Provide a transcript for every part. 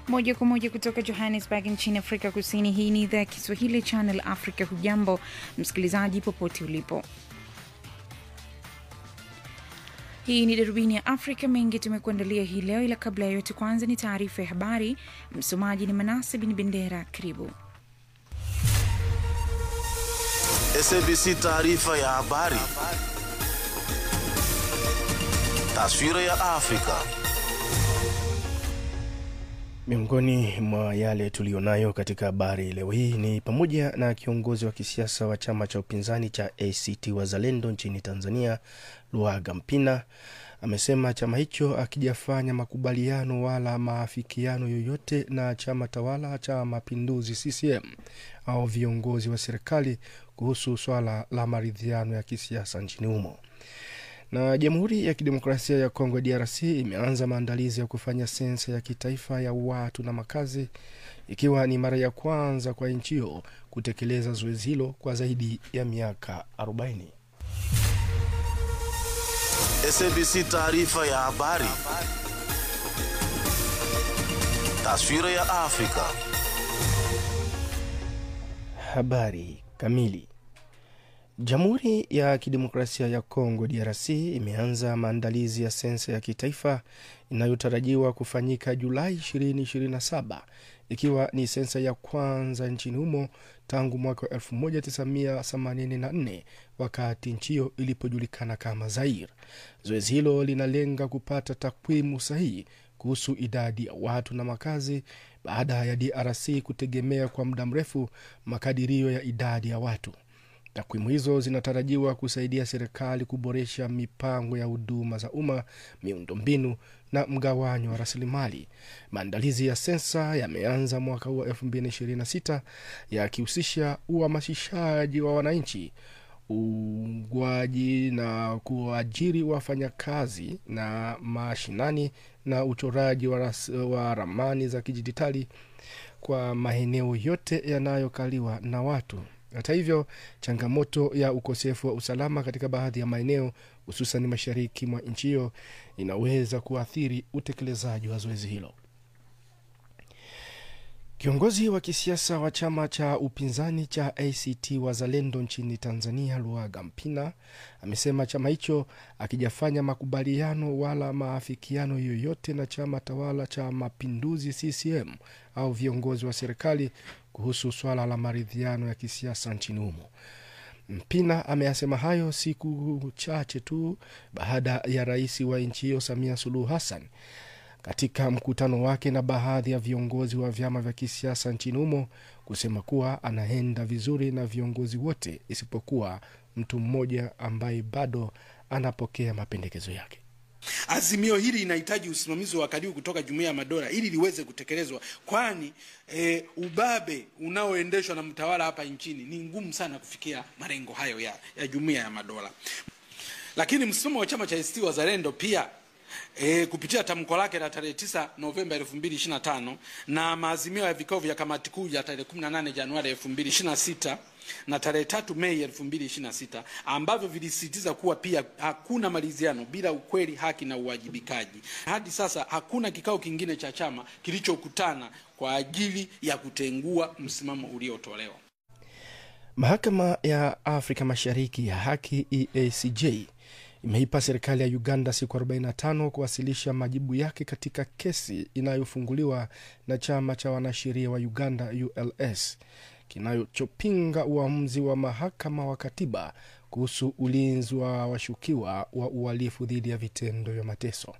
moja kwa moja kutoka Johannesburg nchini Afrika Kusini. Hii ni idhaa ya Kiswahili Channel Africa. Hujambo msikilizaji, popote ulipo. Hii ni darubini ya Afrika. Mengi tumekuandalia hii leo, ila kabla ya yote, kwanza ni taarifa ya habari. Msomaji ni Manase Bin Bendera. Karibu. SABC taarifa ya habari. Taswira ya Afrika. Miongoni mwa yale tuliyonayo katika habari leo hii ni pamoja na kiongozi wa kisiasa wa chama cha upinzani cha ACT Wazalendo nchini Tanzania, Luhaga Mpina amesema chama hicho akijafanya makubaliano wala maafikiano yoyote na chama tawala cha Mapinduzi CCM au viongozi wa serikali kuhusu swala la maridhiano ya kisiasa nchini humo. Na Jamhuri ya Kidemokrasia ya Kongo DRC imeanza maandalizi ya kufanya sensa ya kitaifa ya watu na makazi, ikiwa ni mara ya kwanza kwa nchi hiyo kutekeleza zoezi hilo kwa zaidi ya miaka 40. SABC taarifa ya habari. Taswira ya Afrika. Habari kamili. Jamhuri ya Kidemokrasia ya Kongo DRC imeanza maandalizi ya sensa ya kitaifa inayotarajiwa kufanyika Julai 2027 ikiwa ni sensa ya kwanza nchini humo tangu mwaka 1984 wakati nchi hiyo ilipojulikana kama Zaire. Zoezi hilo linalenga kupata takwimu sahihi kuhusu idadi ya watu na makazi baada ya DRC kutegemea kwa muda mrefu makadirio ya idadi ya watu. Takwimu hizo zinatarajiwa kusaidia serikali kuboresha mipango ya huduma za umma, miundombinu na mgawanyo wa rasilimali. Maandalizi ya sensa yameanza mwaka huu wa 2026 yakihusisha uhamasishaji wa wananchi, uungwaji na kuajiri wafanyakazi na mashinani na uchoraji wa, ras, wa ramani za kidijitali kwa maeneo yote yanayokaliwa na watu. Hata hivyo, changamoto ya ukosefu wa usalama katika baadhi ya maeneo hususan mashariki mwa nchi hiyo inaweza kuathiri utekelezaji wa zoezi hilo. Kiongozi wa kisiasa wa chama cha upinzani cha ACT Wazalendo nchini Tanzania, Luhaga Mpina amesema chama hicho akijafanya makubaliano wala maafikiano yoyote na chama tawala cha Mapinduzi CCM au viongozi wa serikali kuhusu swala la maridhiano ya kisiasa nchini humo. Mpina ameyasema hayo siku chache tu baada ya rais wa nchi hiyo Samia Suluhu Hassan katika mkutano wake na baadhi ya viongozi wa vyama vya kisiasa nchini humo kusema kuwa anaenda vizuri na viongozi wote isipokuwa mtu mmoja ambaye bado anapokea mapendekezo yake. Azimio hili linahitaji usimamizi wa karibu kutoka Jumuiya ya Madola ili liweze kutekelezwa, kwani e, ubabe unaoendeshwa na mtawala hapa nchini ni ngumu sana kufikia malengo hayo ya, ya Jumuiya ya Madola. Lakini msimamo wa chama cha ACT Wazalendo pia E, kupitia tamko lake la tarehe 9 Novemba 2025 na maazimio ya vikao vya kamati kuu ya tarehe 18 Januari 2026 na tarehe tatu Mei 2026 ambavyo vilisisitiza kuwa pia hakuna maridhiano bila ukweli, haki na uwajibikaji. Hadi sasa hakuna kikao kingine cha chama kilichokutana kwa ajili ya kutengua msimamo uliotolewa. Mahakama ya Afrika Mashariki ya Haki EACJ imeipa serikali ya Uganda siku 45 kuwasilisha majibu yake katika kesi inayofunguliwa na chama cha wanasheria wa Uganda ULS kinachopinga uamuzi wa mahakama wa katiba kuhusu ulinzi wa washukiwa wa uhalifu dhidi ya vitendo vya mateso.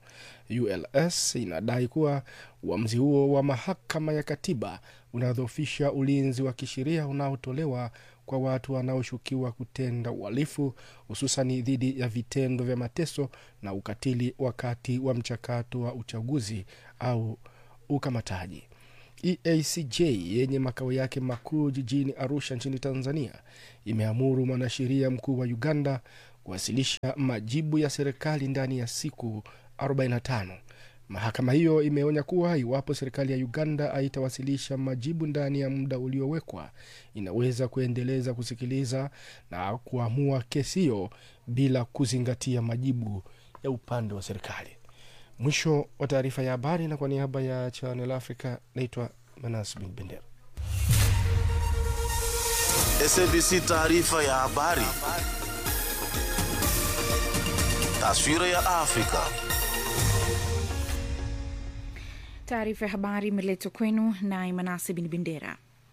ULS inadai kuwa uamuzi huo wa mahakama ya katiba unadhoofisha ulinzi wa kisheria unaotolewa kwa watu wanaoshukiwa kutenda uhalifu hususani dhidi ya vitendo vya mateso na ukatili wakati wa mchakato wa uchaguzi au ukamataji. EACJ yenye makao yake makuu jijini Arusha nchini Tanzania imeamuru mwanasheria mkuu wa Uganda kuwasilisha majibu ya serikali ndani ya siku 45. Mahakama hiyo imeonya kuwa iwapo serikali ya Uganda haitawasilisha majibu ndani ya muda uliowekwa, inaweza kuendeleza kusikiliza na kuamua kesi hiyo bila kuzingatia majibu ya upande wa serikali. Mwisho wa taarifa ya habari, na kwa niaba ya Channel Africa naitwa Manas Bin Bendera. SABC taarifa ya habari. Taswira ya Afrika. Taarifa ya habari imeletwa kwenu na Imanasi Bin Bendera.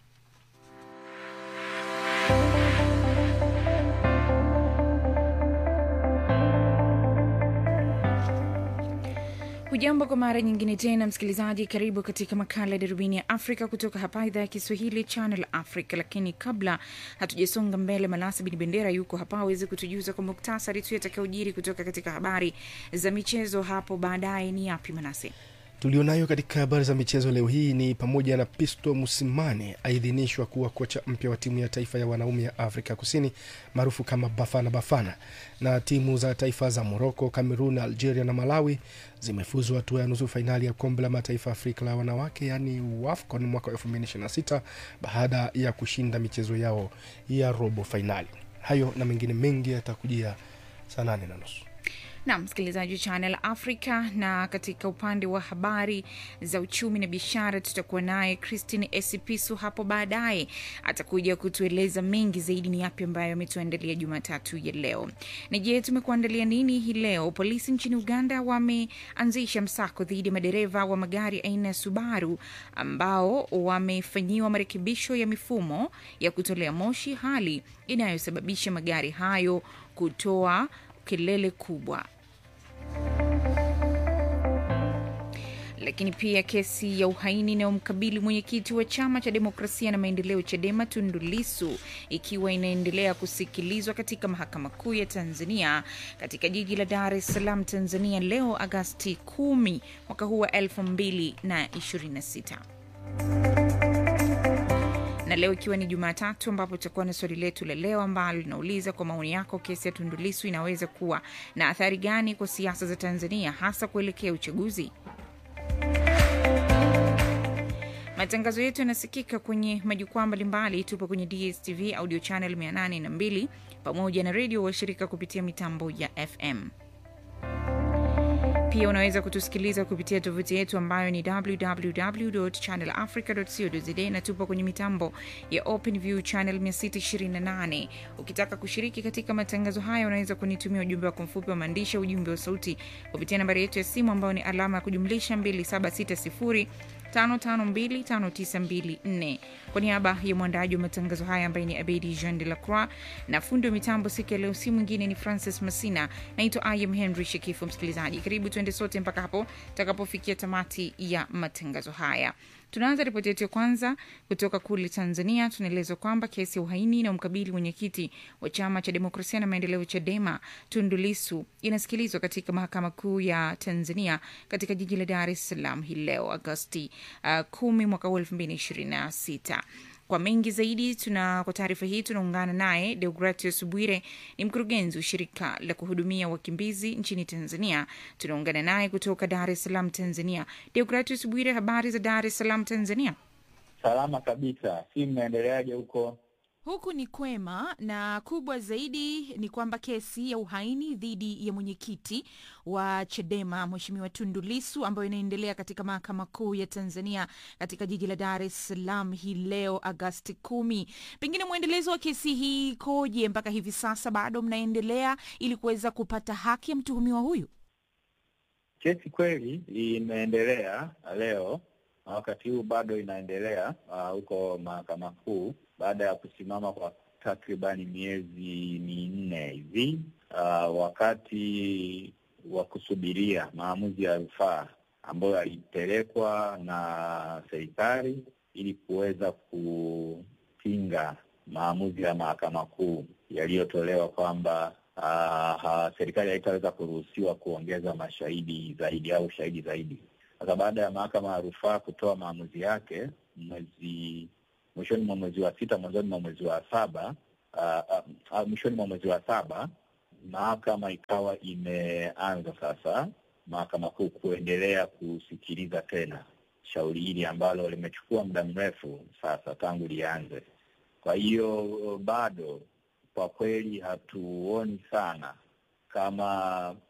Hujambo kwa mara nyingine tena, msikilizaji, karibu katika makala ya darubini ya Afrika kutoka hapa idhaa ya Kiswahili Channel Africa. Lakini kabla hatujasonga mbele, Malasa Bin Bendera yuko hapa aweze kutujuza kwa muktasari tu yatakayojiri kutoka katika habari za michezo hapo baadaye. Ni yapi Manase? Tulionayo katika habari za michezo leo hii ni pamoja na Pisto Musimane aidhinishwa kuwa kocha mpya wa timu ya taifa ya wanaume ya Afrika Kusini maarufu kama Bafana Bafana, na timu za taifa za Moroko, Cameroon, Algeria na Malawi zimefuzu hatua ya nusu fainali ya kombe la mataifa Afrika la wanawake yaani WAFCON mwaka 2026 baada ya kushinda michezo yao ya robo fainali. Hayo na mengine mengi yatakujia saa nane na nusu. Naam, msikilizaji wa Channel Africa. Na katika upande wa habari za uchumi na biashara tutakuwa naye Christine Esipisu hapo baadaye, atakuja kutueleza mengi zaidi ni yapi ambayo ametuandalia Jumatatu ya leo. Na je, tumekuandalia nini hii leo? Polisi nchini Uganda wameanzisha msako dhidi ya madereva wa magari aina ya Subaru ambao wamefanyiwa marekebisho ya mifumo ya kutolea moshi, hali inayosababisha magari hayo kutoa kelele kubwa. Lakini pia kesi ya uhaini inayomkabili mwenyekiti wa chama cha demokrasia na maendeleo CHADEMA Tundu Lissu ikiwa inaendelea kusikilizwa katika mahakama kuu ya Tanzania katika jiji la Dar es Salaam, Tanzania leo Agasti 10 mwaka huu wa 2026 na leo ikiwa ni Jumatatu ambapo tutakuwa na swali letu la leo ambalo linauliza kwa maoni yako, kesi ya Tundu Lissu inaweza kuwa na athari gani kwa siasa za Tanzania hasa kuelekea uchaguzi? Matangazo yetu yanasikika kwenye majukwaa mbalimbali. Tupo kwenye DSTV audio channel 802 pamoja na redio washirika kupitia mitambo ya FM. Pia unaweza kutusikiliza kupitia tovuti yetu ambayo ni www.channelafrica.co.za na tupo kwenye mitambo ya OpenView channel 628. Ukitaka kushiriki katika matangazo haya, unaweza kunitumia ujumbe wako mfupi wa maandishi, ujumbe wa sauti kupitia nambari yetu ya simu ambayo ni alama ya kujumlisha 2760 5525924 kwa niaba ya mwandaji wa matangazo haya ambaye ni Abedi Jean de la Croix na fundi wa mitambo siku ya leo, si mwingine ni Francis Masina. Naitwa Im Henry Shekifu. Msikilizaji, karibu tuende sote mpaka hapo takapofikia tamati ya matangazo haya. Tunaanza ripoti yetu ya kwanza kutoka kule Tanzania. Tunaelezwa kwamba kesi ya uhaini inayomkabili mwenyekiti wa chama cha demokrasia na maendeleo CHADEMA Tundu Lissu inasikilizwa katika mahakama kuu ya Tanzania katika jiji la Dar es Salaam hii leo Agosti uh, kumi mwaka huu elfu mbili ishirini na sita. Kwa mengi zaidi tuna kwa taarifa hii tunaungana naye Deogratius Bwire, ni mkurugenzi wa shirika la kuhudumia wakimbizi nchini Tanzania. Tunaungana naye kutoka Dar es Salaam, Tanzania. Deogratius Bwire, habari za Dar es Salaam, Tanzania? Salama kabisa, si mnaendeleaje huko? Huku ni kwema, na kubwa zaidi ni kwamba kesi ya uhaini dhidi ya mwenyekiti wa CHADEMA Mheshimiwa Tundu Lissu ambayo inaendelea katika mahakama kuu ya Tanzania katika jiji la Dar es Salaam hii leo Agasti kumi. Pengine mwendelezo wa kesi hii ikoje mpaka hivi sasa? Bado mnaendelea ili kuweza kupata haki ya mtuhumiwa huyu? Kesi kweli imeendelea leo na wakati huu bado inaendelea huko uh, mahakama kuu baada ya kusimama kwa takribani miezi minne hivi uh, wakati wa kusubiria maamuzi ya rufaa ambayo yalipelekwa na serikali ili kuweza kupinga maamuzi ya mahakama kuu yaliyotolewa kwamba uh, serikali haitaweza kuruhusiwa kuongeza mashahidi zaidi au shahidi zaidi. Sasa baada ya mahakama ya rufaa kutoa maamuzi yake mwezi mwishoni mwa mwezi wa sita mwanzoni mwa mwezi wa saba uh, uh, mwishoni mwa mwezi wa saba mahakama ikawa imeanza sasa mahakama kuu kuendelea kusikiliza tena shauri hili ambalo limechukua muda mrefu sasa tangu lianze. Kwa hiyo bado kwa kweli hatuoni sana kama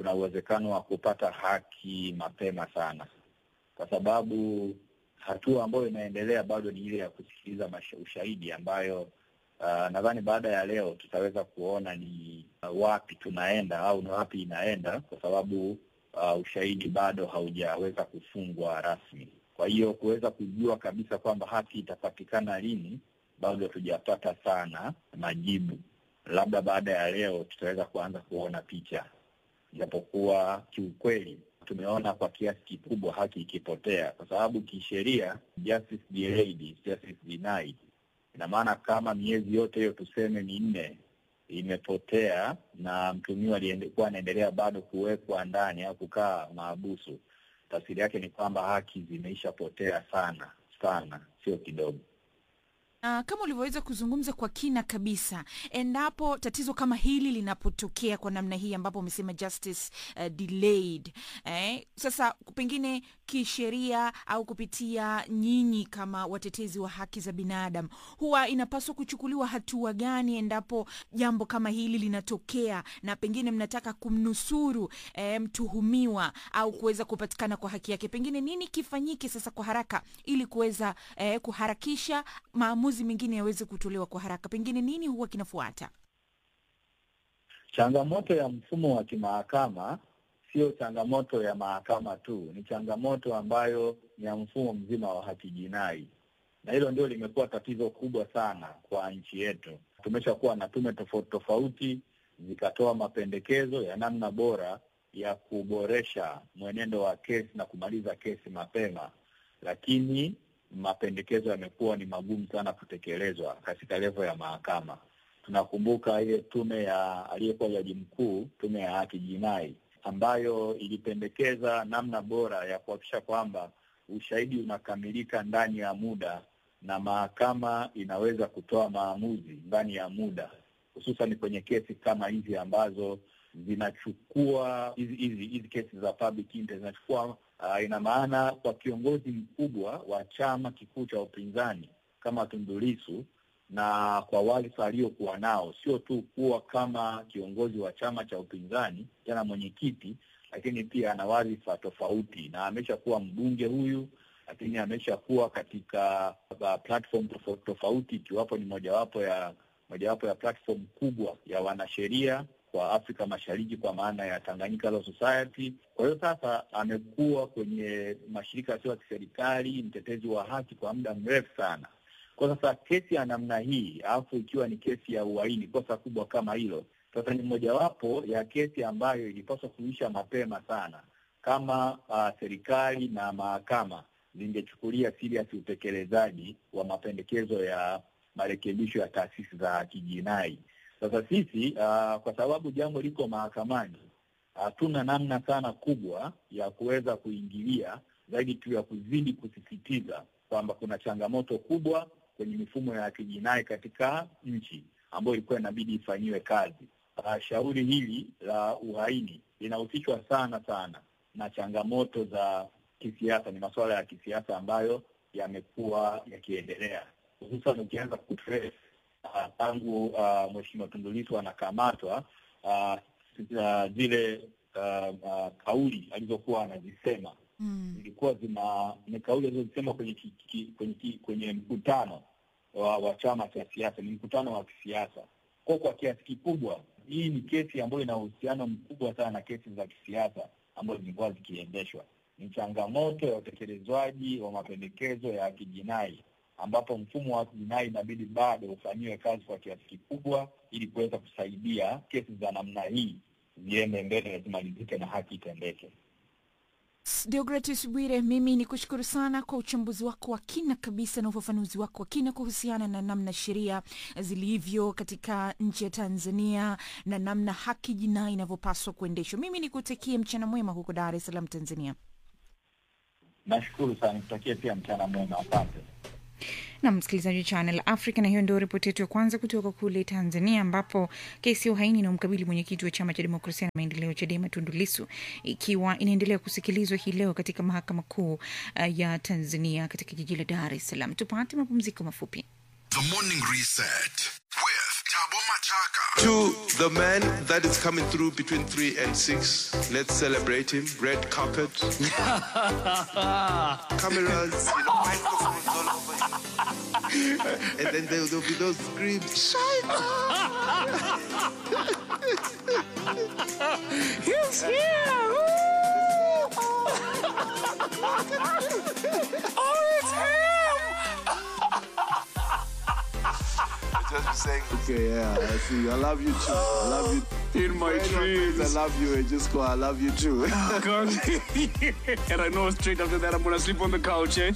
kuna uwezekano wa kupata haki mapema sana, kwa sababu hatua ambayo inaendelea bado ni ile ya kusikiliza masha- ushahidi ambayo uh, nadhani baada ya leo tutaweza kuona ni uh, wapi tunaenda au ni wapi inaenda, kwa sababu uh, ushahidi bado haujaweza kufungwa rasmi. Kwa hiyo kuweza kujua kabisa kwamba haki itapatikana lini, bado hatujapata sana majibu. Labda baada ya leo tutaweza kuanza kuona picha, japokuwa kiukweli tumeona kwa kiasi kikubwa haki ikipotea, kwa sababu kisheria justice delayed is justice denied. Ina maana kama miezi yote hiyo tuseme minne imepotea na mtumiwa aliyekuwa anaendelea bado kuwekwa ndani au kukaa maabusu, tafsiri yake ni kwamba haki zimeishapotea sana sana, sio kidogo. Uh, kama ulivyoweza kuzungumza kwa kina kabisa, endapo tatizo kama hili linapotokea kwa namna hii ambapo umesema justice uh, delayed eh, sasa pengine kisheria au kupitia nyinyi kama watetezi wa haki za binadamu, huwa inapaswa kuchukuliwa hatua gani endapo jambo kama hili linatokea na pengine mnataka kumnusuru eh, mtuhumiwa au kuweza kupatikana kwa haki yake, pengine nini kifanyike sasa kwa haraka ili kuweza eh, kuharakisha maamuzi mengine yaweze kutolewa kwa haraka, pengine nini huwa kinafuata? Changamoto ya mfumo wa kimahakama sio changamoto ya mahakama tu, ni changamoto ambayo ni ya mfumo mzima wa haki jinai, na hilo ndio limekuwa tatizo kubwa sana kwa nchi yetu. Tumeshakuwa na tume tofauti tofauti zikatoa mapendekezo ya namna bora ya kuboresha mwenendo wa kesi na kumaliza kesi mapema, lakini mapendekezo yamekuwa ni magumu sana kutekelezwa katika levo ya mahakama. Tunakumbuka ile tume ya aliyekuwa jaji mkuu, tume ya haki jinai, ambayo ilipendekeza namna bora ya kuhakikisha kwamba ushahidi unakamilika ndani ya muda na mahakama inaweza kutoa maamuzi ndani ya muda, hususan kwenye kesi kama hizi ambazo zinachukua hizi hizi hizi kesi za public interest zinachukua uh, ina maana kwa kiongozi mkubwa wa chama kikuu cha upinzani kama Tundu Lissu na kwa wadhifa aliokuwa nao, sio tu kuwa kama kiongozi wa chama cha upinzani tena mwenyekiti, lakini pia ana wadhifa tofauti, na ameshakuwa mbunge huyu, lakini ameshakuwa katika uh, platform tofauti tofauti, ikiwapo ni mojawapo ya mojawapo ya platform kubwa ya wanasheria kwa Afrika Mashariki kwa maana ya Tanganyika Law Society. Kwa hiyo sasa amekuwa kwenye mashirika yasiyo ya kiserikali, mtetezi wa haki kwa muda mrefu sana. Kwa sasa kesi ya namna hii, alafu ikiwa ni kesi ya uhaini, kosa kubwa kama hilo, sasa ni mojawapo ya kesi ambayo ilipaswa kuisha mapema sana, kama uh, serikali na mahakama zingechukulia serious utekelezaji wa mapendekezo ya marekebisho ya taasisi za kijinai. Sasa sisi uh, kwa sababu jambo liko mahakamani, hatuna uh, namna sana kubwa ya kuweza kuingilia zaidi tu ya kuzidi kusisitiza kwamba kuna changamoto kubwa kwenye mifumo ya kijinai katika nchi ambayo ilikuwa inabidi ifanyiwe kazi. Uh, shauri hili la uhaini linahusishwa sana sana na changamoto za kisiasa, ni masuala ya kisiasa ambayo yamekuwa yakiendelea, hususan ukianza kutrace tangu uh, uh, Mheshimiwa Tundu Lissu anakamatwa uh, uh, zile uh, uh, kauli alizokuwa anazisema Mm. zilikuwa zina ni kauli alizozisema kwenye ki, ki, kwenye, ki, kwenye mkutano wa, wa chama cha siasa, ni mkutano wa kisiasa. Kwa kwa kiasi kikubwa hii ni kesi ambayo ina uhusiano mkubwa sana na kesi za kisiasa ambazo zilikuwa zikiendeshwa. Ni changamoto ya utekelezwaji wa mapendekezo ya kijinai ambapo mfumo wa kijinai inabidi bado ufanyiwe kazi kwa kiasi kikubwa ili kuweza kusaidia kesi za namna hii ziende mbele na zimalizike na haki itendeke. Deogratis Bwire, mimi ni kushukuru sana kwa uchambuzi wako wa kina kabisa na ufafanuzi wako wa kina kuhusiana na namna sheria zilivyo katika nchi ya Tanzania na namna haki jinai inavyopaswa kuendeshwa. Mimi nikutakie mchana mwema huko Dar es Salaam, Tanzania. Nashukuru sana, nikutakie pia mchana mwema, asante. na msikilizaji wa Channel Africa, na hiyo ndio ripoti yetu ya kwanza kutoka kule Tanzania, ambapo kesi ya uhaini inayomkabili mwenyekiti wa chama cha demokrasia na maendeleo CHADEMA Tundu Lissu ikiwa inaendelea kusikilizwa hii leo katika mahakama kuu uh, ya Tanzania katika jiji la Dar es Salaam. Tupate mapumziko mafupi. The Morning Reset with Tabo Machaka To the man that is coming through between 3 and 6, let's celebrate him. Red carpet. Cameras, you know, microphones all over. and then there, there'll be those screams. He's here! oh, it's him! Just be saying, okay, yeah, I see. I love you too. I love you. In my Anyone dreams. says I love you and just go, I love you too. God. and I know straight after that I'm gonna sleep on the couch, eh?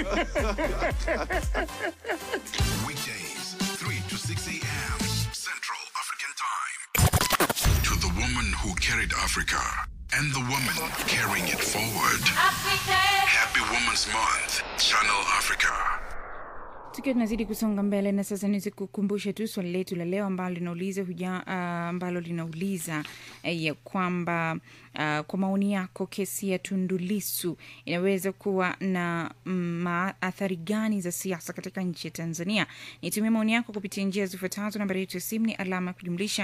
Weekdays, 3 to 6 a.m. Central African Time. To the woman who carried Africa and the woman carrying it forward. Happy Women's Month, Channel Africa. tukiwa tunazidi kusonga mbele na sasa niweze kukumbusha tu swali letu la leo ambalo linauliza huja uh, ambalo linauliza uh, ya kwamba uh, kwa maoni yako kesi ya tundulisu inaweza kuwa na maathari gani za siasa katika nchi ya tanzania nitumia maoni yako kupitia njia zifuatazo nambari yetu ya simu ni alama ya kujumlisha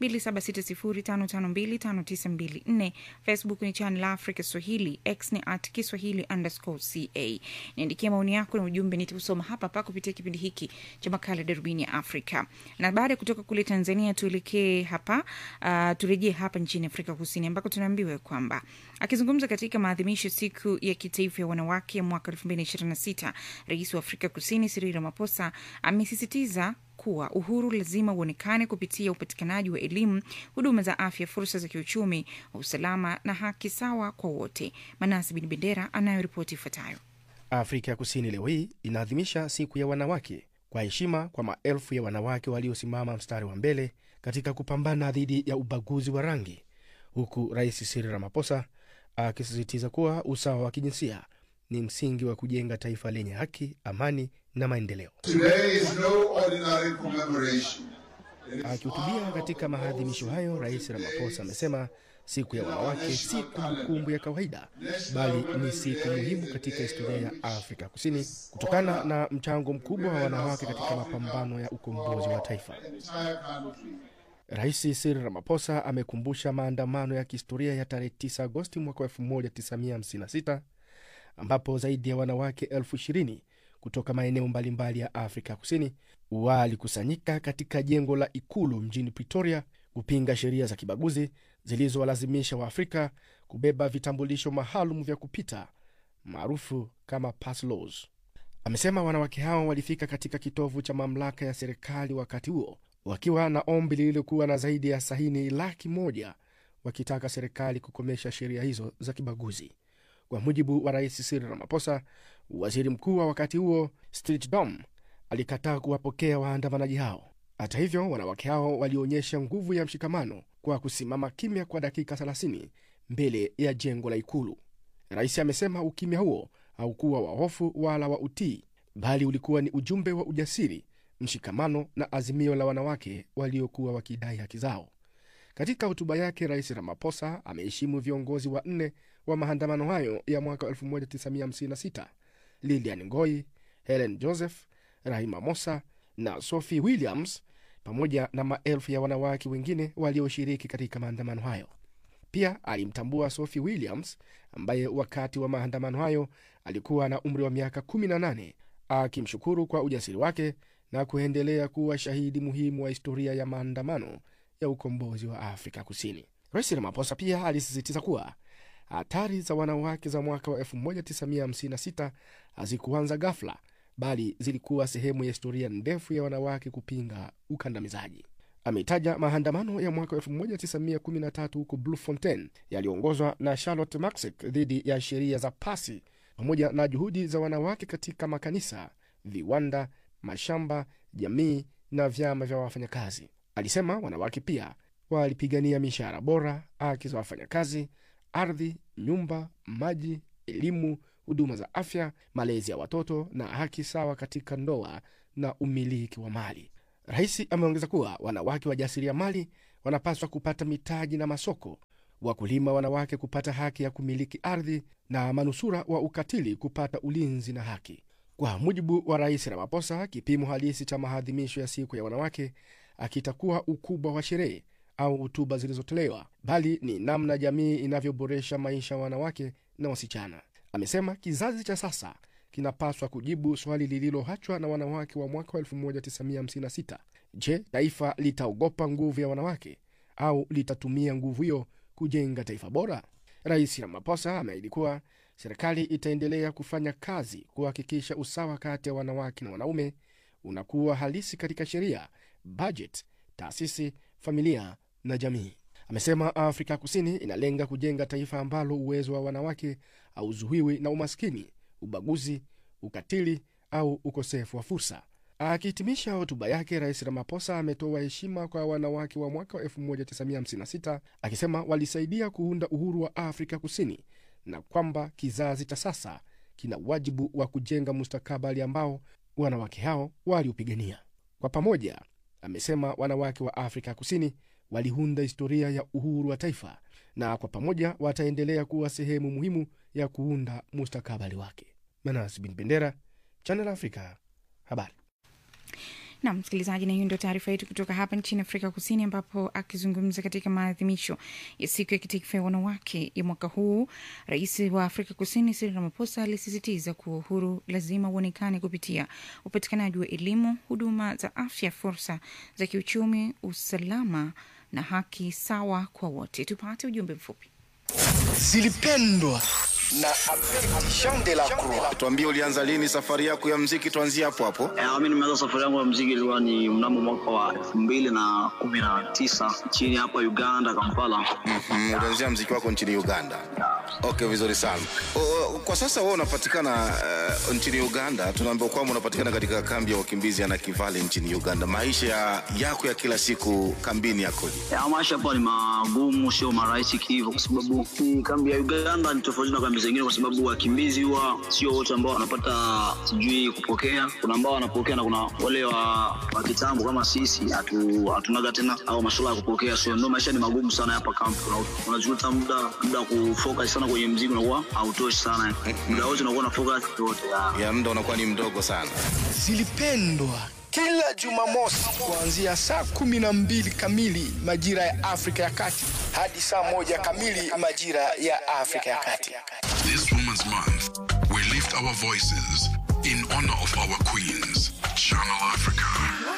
2760552594 facebook ni channel africa swahili x ni at kiswahili underscore ca niandikia maoni yako na ujumbe nitausoma hapa hapa kupitia kipindi hiki cha makala darubini ya afrika na baada ya kutoka kule tanzania tuelekee hapa uh, turejee hapa nchini afrika kusini ambako tunaambiwa kwamba akizungumza katika maadhimisho siku ya kitaifa ya wanawake ya mwaka 2026 rais wa afrika kusini Cyril Ramaphosa amesisitiza kuwa uhuru lazima uonekane kupitia upatikanaji wa elimu, huduma za afya, fursa za kiuchumi, usalama na haki sawa kwa wote. Manasi Bin Bendera anayoripoti ifuatayo. Afrika ya Kusini leo hii inaadhimisha siku ya wanawake kwa heshima kwa maelfu ya wanawake waliosimama mstari wa mbele katika kupambana dhidi ya ubaguzi wa rangi, huku Rais Cyril Ramaphosa akisisitiza kuwa usawa wa kijinsia ni msingi wa kujenga taifa lenye haki, amani na maendeleo. Today is no ordinary commemoration. Akihutubia katika maadhimisho hayo, Rais Ramaphosa amesema siku ya wanawake si kumbukumbu ya kawaida, bali ni siku muhimu katika historia ya Afrika Kusini kutokana na mchango mkubwa wa wanawake katika mapambano ya ukombozi wa taifa. Entire country. Rais Cyril Ramaphosa amekumbusha maandamano ya kihistoria ya tarehe 9 Agosti mwaka 1956 ambapo zaidi ya wanawake elfu ishirini kutoka maeneo mbalimbali ya Afrika Kusini walikusanyika katika jengo la ikulu mjini Pretoria kupinga sheria za kibaguzi zilizowalazimisha Waafrika kubeba vitambulisho maalum vya kupita maarufu kama pass laws. Amesema wanawake hao walifika katika kitovu cha mamlaka ya serikali wakati huo wakiwa na ombi lililokuwa na zaidi ya sahini laki moja wakitaka serikali kukomesha sheria hizo za kibaguzi. Kwa mujibu wa rais Cyril Ramaphosa, waziri mkuu wa wakati huo Stilthe Dom alikataa kuwapokea waandamanaji hao. Hata hivyo, wanawake hao walionyesha nguvu ya mshikamano kwa kusimama kimya kwa dakika 30 mbele ya jengo la ikulu. Rais amesema ukimya huo haukuwa wa hofu wala wa utii, bali ulikuwa ni ujumbe wa ujasiri, mshikamano na azimio la wanawake waliokuwa wakidai haki zao. Katika hotuba yake, Rais Ramaphosa ameheshimu viongozi wanne wa maandamano hayo ya mwaka 1956 Lilian Ngoi, Helen Joseph, Rahima Mosa na Sophie Williams, pamoja na maelfu ya wanawake wengine walioshiriki katika maandamano hayo. Pia alimtambua Sophie Williams ambaye wakati wa maandamano hayo alikuwa na umri wa miaka 18, akimshukuru kwa ujasiri wake na kuendelea kuwa shahidi muhimu wa historia ya maandamano ya ukombozi wa Afrika Kusini. Rais Ramaphosa pia alisisitiza kuwa hatari za wanawake za mwaka wa 1956 hazikuanza ghafla, bali zilikuwa sehemu ya historia ndefu ya wanawake kupinga ukandamizaji. Ameitaja maandamano ya mwaka 1913 huko Bloemfontein yaliyoongozwa na Charlotte Maxek dhidi ya sheria za pasi pamoja na juhudi za wanawake katika makanisa, viwanda, mashamba, jamii na vyama vya wafanyakazi. Alisema wanawake pia walipigania mishahara bora, haki za wafanyakazi, ardhi, nyumba, maji, elimu, huduma za afya, malezi ya watoto na haki sawa katika ndoa na umiliki wa mali. Rais ameongeza kuwa wanawake wajasiriamali wanapaswa kupata mitaji na masoko, wakulima wanawake kupata haki ya kumiliki ardhi na manusura wa ukatili kupata ulinzi na haki. Kwa mujibu wa Rais Ramaphosa, kipimo halisi cha maadhimisho ya siku ya wanawake akitakuwa ukubwa wa sherehe au hotuba zilizotolewa, bali ni namna jamii inavyoboresha maisha ya wanawake na wasichana. Amesema kizazi cha sasa kinapaswa kujibu swali lililoachwa na wanawake wa mwaka wa 1956. Je, taifa litaogopa nguvu ya wanawake au litatumia nguvu hiyo kujenga taifa bora? Rais Ramaphosa ameahidi kuwa serikali itaendelea kufanya kazi kuhakikisha usawa kati ya wanawake na wanaume unakuwa halisi katika sheria, bajeti, taasisi, familia na jamii. Amesema Afrika Kusini inalenga kujenga taifa ambalo uwezo wa wanawake hauzuiwi na umaskini, ubaguzi, ukatili au ukosefu wa fursa. Akihitimisha hotuba yake, Rais Ramaphosa ametoa heshima kwa wanawake wa mwaka wa 1956 akisema walisaidia kuunda uhuru wa Afrika Kusini na kwamba kizazi cha sasa kina wajibu wa kujenga mustakabali ambao wanawake hao waliupigania kwa pamoja. Amesema wanawake wa Afrika Kusini waliunda historia ya uhuru wa taifa na kwa pamoja wataendelea kuwa sehemu muhimu ya kuunda mustakabali wake. Manas Bin Bendera, Channel Africa, habari. na msikilizaji, na hiyo ndio taarifa yetu kutoka hapa nchini Afrika Kusini, ambapo akizungumza katika maadhimisho ya siku ya kitaifa ya wanawake ya mwaka huu, rais wa Afrika Kusini Cyril Ramaphosa alisisitiza kuwa uhuru lazima uonekane kupitia upatikanaji wa elimu, huduma za afya, fursa za kiuchumi, usalama na haki sawa kwa wote. Tupate ujumbe mfupi. zilipendwa na Jean de la Croix. Tuambie, ulianza lini safari yako ya mziki? Tuanzie hapo hapo. Eh, mi nimeanza safari yangu ya mziki ilikuwa ni mnamo mwaka wa elfu mbili na kumi na tisa nchini hapa Uganda, Kampala. Mm, ulianzia mziki wako nchini Uganda. Okay, vizuri sana. O, o, kwa sasa wewe unapatikana uh, nchini Uganda. Tunaambiwa kwamba unapatikana katika kambi ya wakimbizi ya Nakivale nchini Uganda. Maisha ya, yako ya kila siku kambini yakoje? Ya, maisha hapa ni magumu, sio marahisi kihivyo, kwa sababu hii kambi ya Uganda ni tofauti na kambi zingine, kwa sababu wakimbizi huwa sio wote ambao wanapata sijui kupokea. Kuna ambao wanapokea na kuna wale wa, wa kitambo kama sisi hatu, hatunaga tena au masuala ya kupokea, so ndio maisha ni magumu sana hapa kambi. Una- Unajuta muda muda wa kufocus sana kwenye mziki unakuwa hautoshi sana, muda wote unakuwa na focus yote Ya muda unakuwa ni mdogo sana. Zilipendwa kila Jumamosi kuanzia saa kumi na mbili kamili majira ya Afrika ya Kati hadi saa moja kamili majira ya Afrika ya Kati. This Women's Month, we lift our voices in honor of our queens. Channel Africa.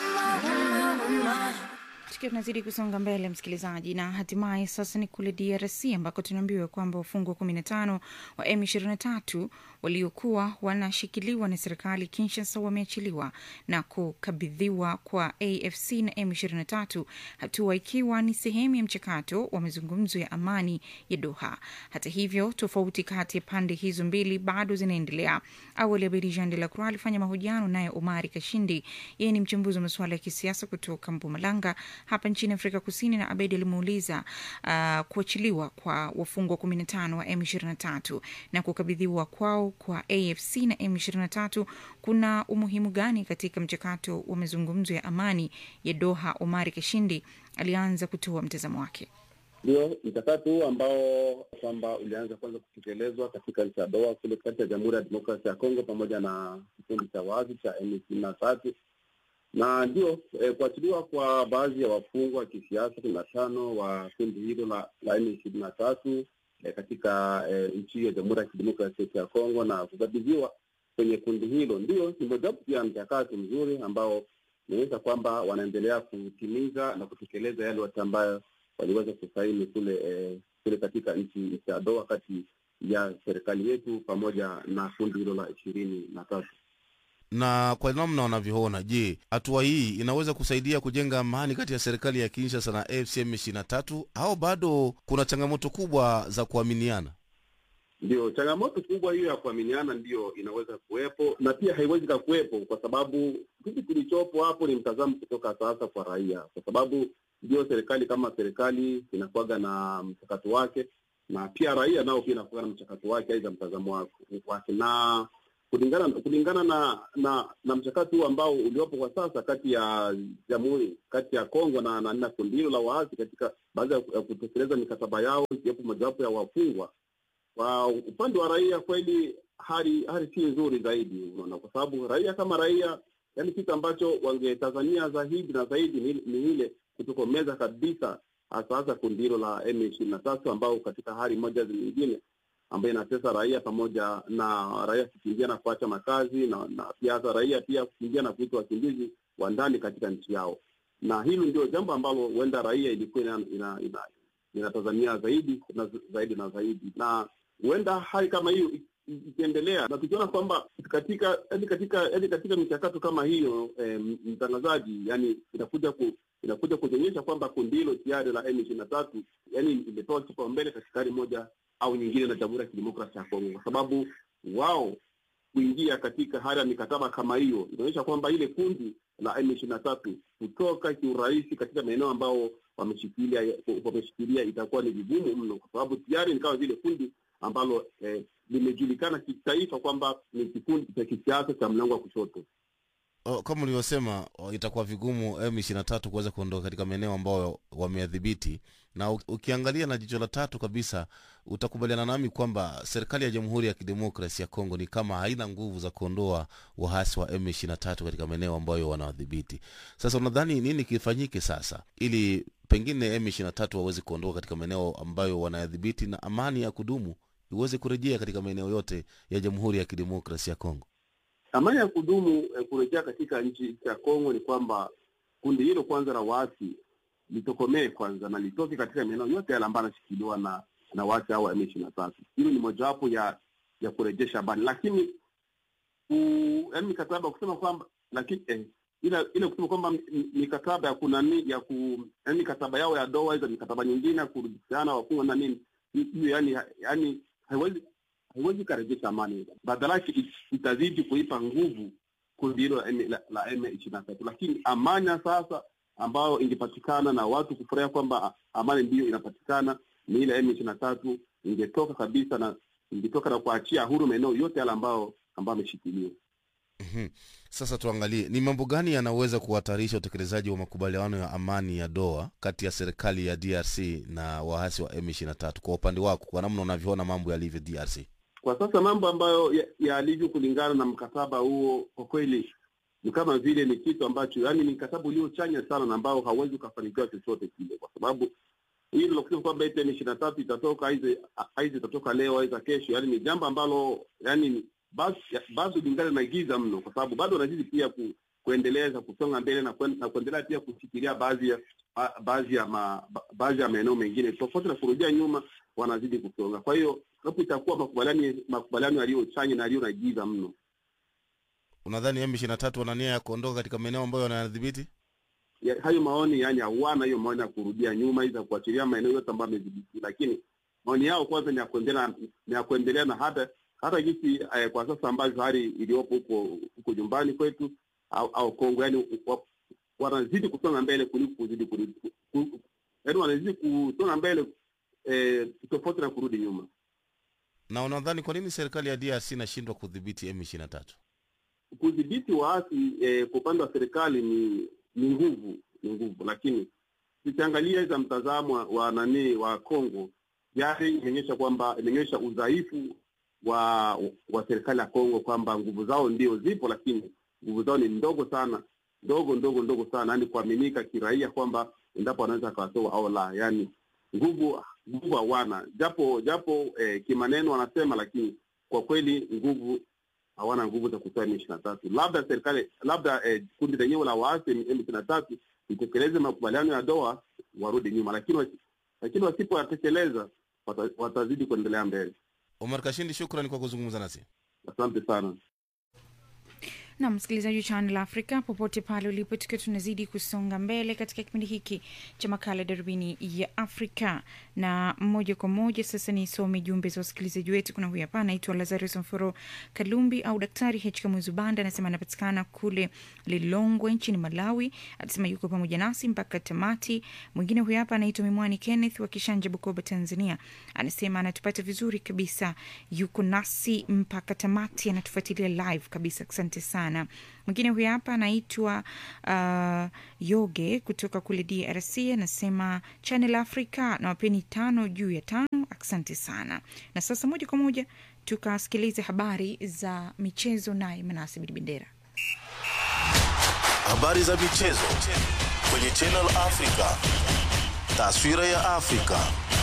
Tukiwa tunazidi kusonga mbele, msikilizaji, na hatimaye sasa ni kule DRC ambako tunaambiwa kwamba wafungwa kumi na tano wa M23 waliokuwa wanashikiliwa na serikali Kinshasa wameachiliwa na kukabidhiwa kwa AFC na M23, hatua ikiwa ni sehemu ya mchakato wa mazungumzo ya amani ya Doha. Hata hivyo, tofauti kati ya pande hizo mbili bado zinaendelea. Awali Abedi Jean de la Croix alifanya mahojiano naye Omari Kashindi, yeye ni mchambuzi wa masuala ya kisiasa kutoka Mpumalanga hapa nchini Afrika Kusini, na Abedi alimuuliza uh, kuachiliwa kwa wafungwa 15 wa M23 na kukabidhiwa kwao kwa AFC na M23 kuna umuhimu gani katika mchakato wa mazungumzo ya amani ya Doha. Omari Kashindi alianza kutoa mtazamo wake. Ndio mchakato huu ambao kwamba ulianza kwanza kutekelezwa katika nchi ya Doha kule kati ya Jamhuri ya Demokrasia ya Kongo pamoja na kikundi cha wazi cha M ishirini na tatu na ndio eh, kuachiliwa kwa baadhi ya wafungwa wa kisiasa kumi na tano wa kundi hilo la, la M ishirini na tatu eh, katika eh, nchi ya Jamhuri ya Kidemokrasia ya Kongo na kukabidhiwa kwenye kundi hilo, ndio ni mojawapo pia mchakato mzuri ambao inaonyesha kwamba wanaendelea kutimiza na kutekeleza yale yote ambayo waliweza kusaini kule eh, kule katika nchi nchi ya Doha kati ya serikali yetu pamoja na kundi hilo la ishirini na tatu. Na kwa namna wanavyoona, je, hatua hii inaweza kusaidia kujenga amani kati ya serikali ya Kinshasa na AFC M23 au bado kuna changamoto kubwa za kuaminiana? Ndio changamoto kubwa hiyo ya kuaminiana ndiyo inaweza kuwepo na pia haiwezi kakuwepo, kwa sababu kitu kilichopo hapo ni mtazamo kutoka sasa kwa raia, kwa sababu ndio serikali kama serikali inakuwaga na mchakato wake, na pia raia nao pia inakuwaga na mchakato wake, aidha mtazamo wake- wake na kulingana kulingana na na na mchakato huu ambao uliopo kwa sasa kati ya jamhuri kati ya Kongo na na, na kundi hilo la waasi katika baada ya ya kutekeleza mikataba yao ikiwepo mojawapo ya wafungwa kwa upande wa raia kweli hali hali si nzuri zaidi, unaona, kwa sababu raia kama raia yaani kitu ambacho wangetazamia zaidi na zaidi ni, ni ile kutokomeza kabisa hasa hasa kundi hilo la M ishirini na tatu ambao katika hali moja nyingine ambayo inatesa raia pamoja na raia kukimbia na kuacha makazi na, na pia hata raia pia kukimbia na kuitwa wakimbizi wa ndani katika nchi yao, na hili ndio jambo ambalo huenda raia ilikuwa ina, ina, ina, inatazamia zaidi na zaidi na zaidi, na huenda hali kama hiyo ikiendelea na tukiona kwamba katika yani katika yani katika michakato kama hiyo eh, mtangazaji yani inakuja ku, inakuja kuonyesha kwamba kundi hilo tayari la M ishirini na tatu yani imepewa kipaumbele katika hali moja au nyingine na Jamhuri ya Kidemokrasia ya Kongo, kwa sababu wao kuingia katika hali ya mikataba kama hiyo inaonyesha kwamba ile kundi la M ishirini na tatu kutoka kiurahisi katika maeneo ambao wameshikilia wameshikilia itakuwa ni vigumu mno, kwa sababu tayari ni kama vile kundi ambalo eh, limejulikana kitaifa kwamba ni kikundi cha kisiasa cha mlango wa kushoto. O, kama ulivyosema o, itakuwa vigumu M23 kuweza kuondoka katika maeneo ambayo wameadhibiti, na u- ukiangalia na jicho la tatu kabisa, utakubaliana nami kwamba serikali ya Jamhuri ya Kidemokrasi ya Kongo ni kama haina nguvu za kuondoa waasi wa M23 katika maeneo ambayo wanawadhibiti. Sasa unadhani nini kifanyike sasa ili pengine M23 waweze kuondoka katika maeneo ambayo wanayadhibiti na amani ya kudumu iweze kurejea katika maeneo yote ya Jamhuri ya Kidemokrasi ya Kongo? Amani ya kudumu eh, kurejea katika nchi ya Kongo ni kwamba kundi hilo kwanza la waasi litokomee kwanza na litoke katika maeneo yote yale ambayo yanashikiliwa na na waasi hao wa M ishirini na tatu. Hilo ni mojawapo ya ya kurejesha amani, lakini ku- yaani mikataba kusema kwamba lakini eh, ile ile kusema kwamba mi- mi- mikataba ya kunani ya ku yaani mikataba yao ya doa hizo mikataba nyingine ya kurudishiana wafungwa na nini hiyo yani yani haiwezi haiwezi ikarejesha amani, badala yake it- itazidi kuipa nguvu kundi hilo la M- la- la M ishirini na tatu. Lakini amani ya sasa ambayo ingepatikana na watu kufurahia kwamba a- amani ndiyo inapatikana ni ile M ishirini na tatu ingetoka kabisa na ingetoka na kuachia huru maeneo yote yale ambao ambayo ameshikiliwa. Mhm. Sasa tuangalie ni mambo gani yanaweza kuhatarisha utekelezaji wa makubaliano ya amani ya Doha kati ya serikali ya DRC na waasi wa M23 kwa upande wako, kwa namna unavyoona mambo yalivyo DRC. Kwa sasa mambo ambayo ya- yalivyo kulingana na mkataba huo, kwa kweli ni kama vile ni kitu ambacho yani ni mkataba uliochanya sana na ambao hauwezi ukafanikiwa chochote kile, kwa sababu hili la kusema kwamba eti M ishirini na tatu itatoka aize aize itatoka leo aiza kesho, yani ni jambo ambalo yani ni- basi bado lingana na giza mno, kwa sababu bado wanazidi pia ku, kuendeleza kusonga mbele na, kuen, na kuendelea pia kushikilia baadhi ya ba- baadhi ya ma, ba- baadhi ya maeneo mengine tofauti na kurudia nyuma, wanazidi kusonga. Kwa hiyo hapo itakuwa makubaliano makubaliano yaliyochanya na yaliyo na giza mno. Unadhani M23 wana nia ya kuondoka katika maeneo ambayo wanayadhibiti? ya, hayo maoni yani hawana hiyo maoni ya kurudia nyuma iza kuachilia maeneo yote ambayo amedhibiti, lakini maoni yao kwanza ni ya kuendelea ni ya kuendelea na hata hata jinsi eh, kwa sasa ambavyo hali iliyopo huko huko nyumbani kwetu au, au Kongo yani wa, wanazidi kusonga mbele kuliko kuzidi kurudi ku- yani wanazidi kusonga mbele eh, tofauti na kurudi nyuma. Na unadhani kwa nini serikali ya DRC inashindwa kudhibiti M23? kudhibiti waasi eh, kwa upande wa serikali ni ni nguvu ni nguvu, lakini tukiangalia za mtazamo wa, wa nani wa Kongo tayari imeonyesha kwamba imeonyesha udhaifu wa wa serikali ya Kongo kwamba nguvu zao ndio zipo, lakini nguvu zao ni ndogo sana, ndogo ndogo ndogo sana, yani kuaminika kiraia kwamba endapo wanaweza akawatoa au la, yani nguvu nguvu hawana, japo japo eh, kimaneno wanasema, lakini kwa kweli nguvu hawana nguvu za kutoa M ishirini na tatu. Labda serikali labda eh, kundi lenyewe la waasi M ishirini na tatu itekeleze makubaliano ya Doha warudi nyuma, lakini wasi- lakini wasipoyatekeleza wata, watazidi kuendelea mbele. Omar Kashindi, shukrani kwa kuzungumza nasi. Asante sana. na msikilizaji wa Channel Africa popote pale ulipo, tukiwa tunazidi kusonga mbele katika kipindi hiki cha makala darubini ya Afrika, na moja kwa moja sasa nisome jumbe za wasikilizaji wetu. Kuna huyu hapa anaitwa Lazarus Mforo Kalumbi au Daktari H Kamuzu Banda, anasema anapatikana kule Lilongwe nchini Malawi, anasema yuko pamoja nasi mpaka tamati. Mwingine huyu hapa anaitwa Mimwani Kenneth wa Kishanja, Bukoba, Tanzania, anasema anatupata vizuri kabisa, yuko nasi mpaka tamati, anatufuatilia live kabisa. Asante sana. Mwingine huyu hapa anaitwa uh, Yoge kutoka kule DRC, anasema Channel Africa na wapeni tano juu ya tano. Asante sana. Na sasa moja kwa moja tukasikilize habari za michezo, naye Manase Bendera. habari za michezo kwenye Channel Africa, taswira ya Afrika.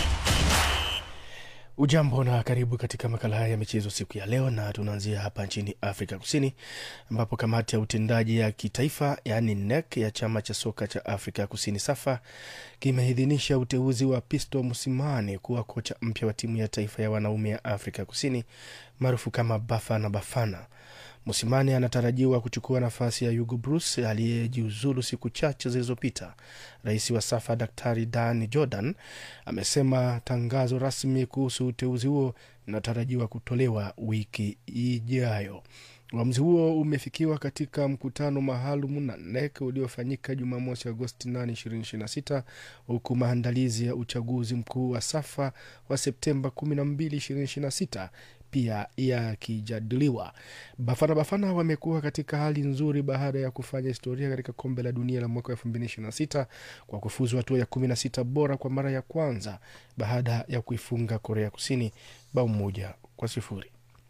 Ujambo na karibu katika makala haya ya michezo siku ya leo, na tunaanzia hapa nchini Afrika Kusini ambapo kamati ya utendaji ya kitaifa yaani NEC ya chama cha soka cha Afrika Kusini SAFA kimeidhinisha uteuzi wa Pisto Musimane kuwa kocha mpya wa timu ya taifa ya wanaume ya Afrika Kusini maarufu kama Bafana Bafana. Musimane anatarajiwa kuchukua nafasi ya Hugo Bruce aliyejiuzulu siku chache zilizopita. Rais wa SAFA Daktari Dan Jordan amesema tangazo rasmi kuhusu uteuzi huo linatarajiwa kutolewa wiki ijayo. Uamuzi huo umefikiwa katika mkutano maalum na NEC uliofanyika Jumamosi Agosti 8, 2026 huku maandalizi ya uchaguzi mkuu wa SAFA wa Septemba 12, 2026 pia yakijadiliwa. Bafana Bafana wamekuwa katika hali nzuri baada ya kufanya historia katika kombe la dunia la mwaka 2026 kwa kufuzu hatua ya 16 bora kwa mara ya kwanza baada ya kuifunga Korea Kusini bao moja kwa sifuri.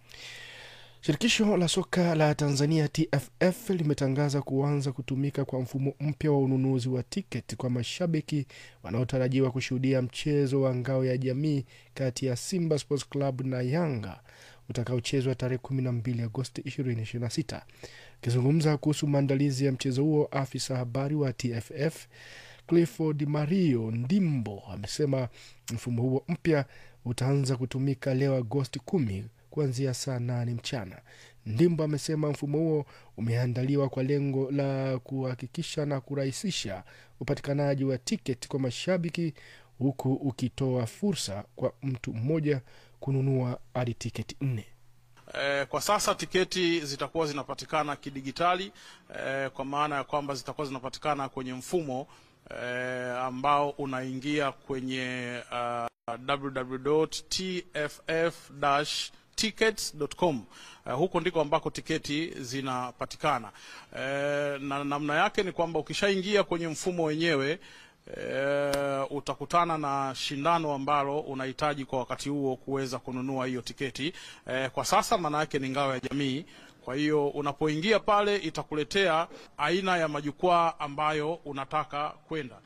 Shirikisho la soka la Tanzania TFF limetangaza kuanza kutumika kwa mfumo mpya wa ununuzi wa tiketi kwa mashabiki wanaotarajiwa kushuhudia mchezo wa ngao ya jamii kati ya Simba Sports Club na Yanga utakaochezwa tarehe 12 Agosti 2026. Akizungumza kuhusu maandalizi ya mchezo huo, afisa habari wa TFF Clifford Mario Ndimbo amesema mfumo huo mpya utaanza kutumika leo Agosti kumi kuanzia saa nane mchana. Ndimbo amesema mfumo huo umeandaliwa kwa lengo la kuhakikisha na kurahisisha upatikanaji wa tiketi kwa mashabiki huku ukitoa fursa kwa mtu mmoja kununua hadi tiketi nne. Eh, kwa sasa tiketi zitakuwa zinapatikana kidigitali eh, kwa maana ya kwamba zitakuwa zinapatikana kwenye mfumo eh, ambao unaingia kwenye uh, www.tff tickets.com. Uh, huko ndiko ambako tiketi zinapatikana. Uh, na namna yake ni kwamba ukishaingia kwenye mfumo wenyewe uh, utakutana na shindano ambalo unahitaji kwa wakati huo kuweza kununua hiyo tiketi. Uh, kwa sasa maana yake ni ngao ya jamii. Kwa hiyo unapoingia pale itakuletea aina ya majukwaa ambayo unataka kwenda.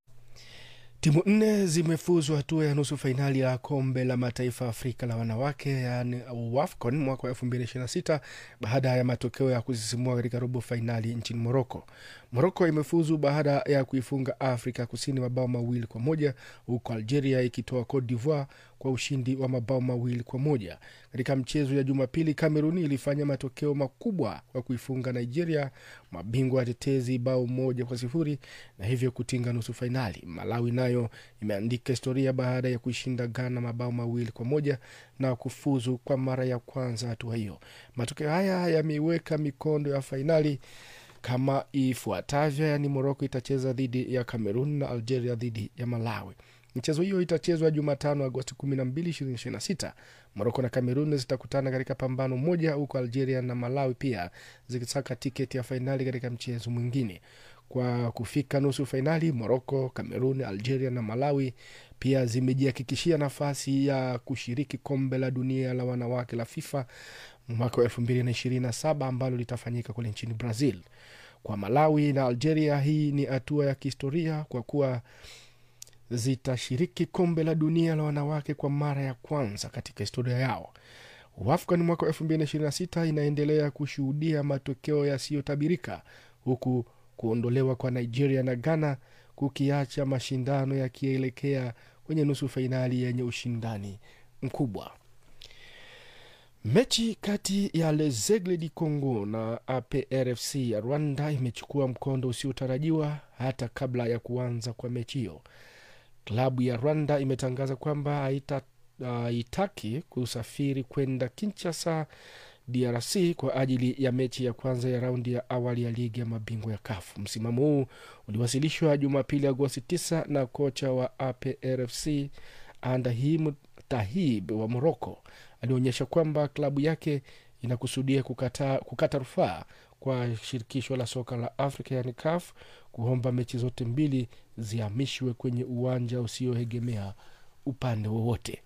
Timu nne zimefuzwa hatua ya nusu fainali ya kombe la mataifa Afrika la wanawake yaani WAFCON mwaka wa 2026 baada ya matokeo ya kusisimua katika robo fainali nchini Moroko. Moroko imefuzu baada ya kuifunga Afrika Kusini mabao mawili kwa moja huku Algeria ikitoa Cote d'Ivoire kwa ushindi wa mabao mawili kwa moja. Katika mchezo ya Jumapili, Kameruni ilifanya matokeo makubwa kwa kuifunga Nigeria, mabingwa watetezi, bao moja kwa sifuri na hivyo kutinga nusu fainali. Malawi nayo imeandika historia baada ya kuishinda Ghana mabao mawili kwa moja na kufuzu kwa mara ya kwanza hatua hiyo. Matokeo haya yameiweka mikondo ya fainali kama ifuatavyo, yaani Moroko itacheza dhidi ya Cameroon na Algeria dhidi ya Malawi. Michezo hiyo itachezwa Jumatano, Agosti 12, 2026. Moroko na Kamerun zitakutana katika pambano moja, huku Algeria na Malawi pia zikisaka tiketi ya fainali katika mchezo mwingine. Kwa kufika nusu fainali, Moroko, Kamerun, Algeria na Malawi pia zimejihakikishia nafasi ya kushiriki kombe la dunia la wanawake la FIFA mwaka wa elfu mbili na ishirini na saba ambalo litafanyika kule nchini Brazil. Kwa Malawi na Algeria, hii ni hatua ya kihistoria kwa kuwa zitashiriki kombe la dunia la wanawake kwa mara ya kwanza katika historia yao. WAFCON mwaka wa 2026 inaendelea kushuhudia matokeo yasiyotabirika huku kuondolewa kwa Nigeria na Ghana kukiacha mashindano yakielekea kwenye nusu fainali yenye ushindani mkubwa. Mechi kati ya Lezegle di Congo na APRFC ya Rwanda imechukua mkondo usiotarajiwa hata kabla ya kuanza kwa mechi hiyo. Klabu ya Rwanda imetangaza kwamba haitaki uh, kusafiri kwenda Kinshasa, DRC kwa ajili ya mechi ya kwanza ya raundi ya awali ya ligi ya mabingwa ya kafu Msimamo huu uliwasilishwa Jumapili Agosti 9 na kocha wa APRFC Andahim Tahib wa Moroko alionyesha kwamba klabu yake inakusudia kukata, kukata rufaa kwa shirikisho la soka la Afrika yani CAF kuomba mechi zote mbili zihamishwe kwenye uwanja usioegemea upande wowote.